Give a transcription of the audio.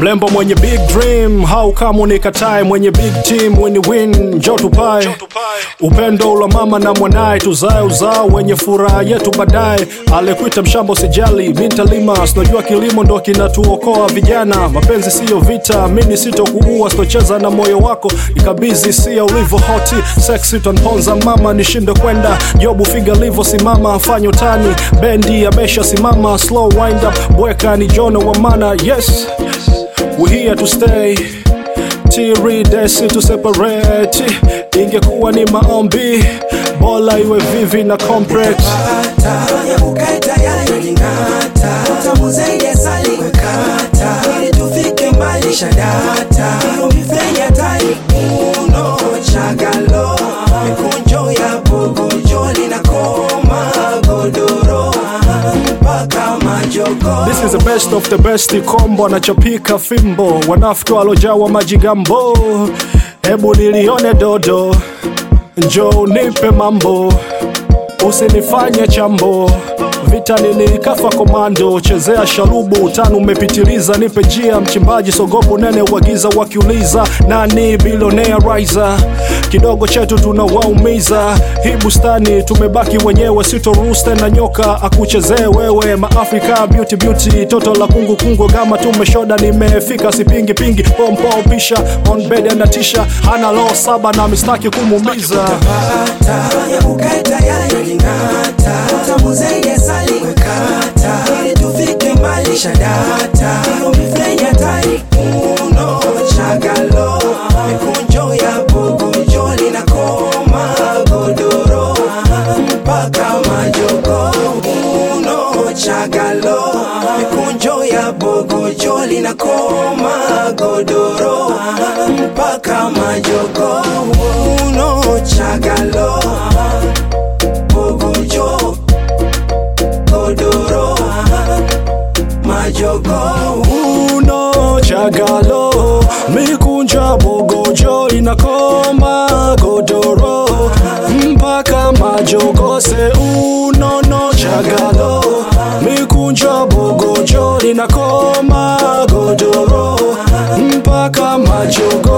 mlembo mwenye big dream hau kama unikatae mwenye big team win win njo tupae upendo ula mama na mwanaye tuzae uzao wenye furaha yetu baadaye alikuita mshamba usijali mi ntalima sinajua kilimo ndo kinatuokoa vijana mapenzi siyo vita mini sitokuua sitocheza na moyo wako nikabizi sia ulivyo hoti seksi tanponza mama nishinde kwenda jobu figa livo simama fanya utani bendi amesha simama slow wind up bweka ni jono wa mana yes we here to stay tiri desi to separate ingekuwa ni maombi bola iwe vivi na complex ya ukae tayari uling'ata tamu zaidi ya sali kata ili tufike mbali shadata umifenya tai uno chagalo mikunjo ya pogojo linakoma godoro mpaka majogo This is the best of the best kombo anachopika fimbo wanafiki walojawa majigambo hebu nilione dodo njo nipe mambo usinifanye chambo vita nilikafa komando chezea shalubu tano umepitiliza nipe jia mchimbaji sogopo nene wagiza wakiuliza nani bilionea riser kidogo chetu tunawaumiza hii bustani tumebaki wenyewe sitoruhusu tena nyoka akuchezee wewe maafrika beauty beauty toto la kungu kungu gama tumeshoda nimefika sipingi pingi pompo pisha on bed anatisha hana loo saba na mistaki kumuumiza Pata ya ukae tayari uling'ata tamu zaidi ya sali kata ili tufike mbali shadata umifenya tai uno chagalo mikunjo ya pogojo linakoma godoro mpaka majogo uno chagalo mikunjo ya bogojo linakoma godoro mpaka majogo uno chagalo bogojo godoro majogo uno chagalo mikunja bogojo inakoma godoro mpaka majogose unono chagalo mikunja bogojo inakoma godoro mpaka majogo